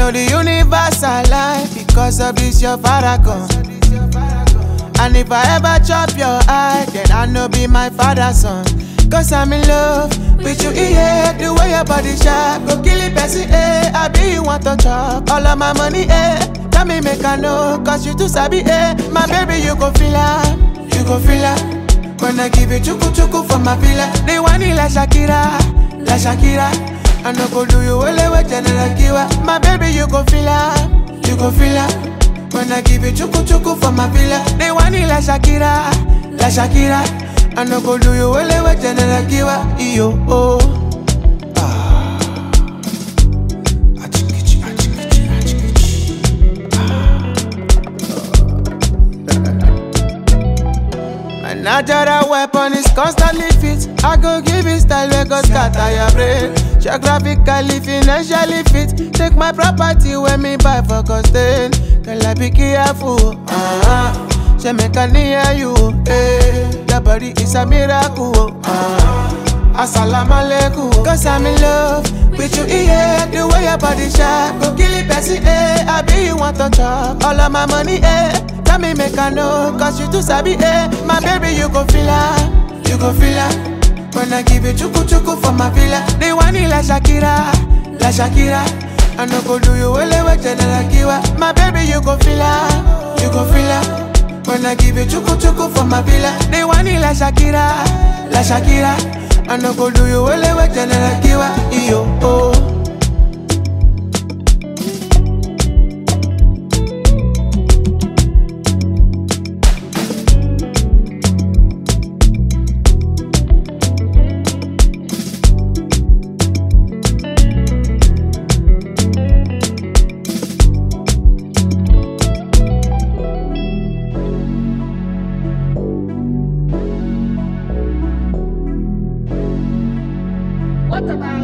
know the universe alive because of this your paragon. And if I ever chop your eye, then I know be my father's son. Cause I'm in love with you, yeah. The way your body sharp, go kill it, person, eh. I be you want to chop all of my money, eh. Tell me, make I know, cause you too sabi, eh. My baby, you go feel her, you go feel her. When I give you chuku chuku for my villa, they want it like Shakira, like Shakira. I no go do you well with General Kiwa. My baby, you go feel her, you go feel her. When I give you chuku chuku for my villa, they want it like Shakira, like Shakira. I no go do you well with General Kiwa. Yo, oh. Ah. Achikichi, achikichi, achikichi. My natural weapon is constantly fit. I go give it style where go scatter your brain. Geographically, financially fit. Take my property when me buy for costain. Girl, I be careful. Uh-huh. She make a near you. Eh. Your body is a miracle. Uh-huh. Assalamu alaikum. Cause I'm in love with you, yeah. The way your body sharp. Go kill it, Bessie, eh. I be you want to chop. All of my money, eh. Tell me, make I know. Cause you too sabi, eh. My baby, you go feel her. You go feel her. When I give you chuku chuku for my villa. They want it like Shakira. Like Shakira. I no go do you well with General Kiwa. My baby, you go feel her. You go feel her. When I give you chuku chuku for my villa. They want it like Shakira. Like Shakira. I no go do you well with General Kiwa. Yo, oh. What the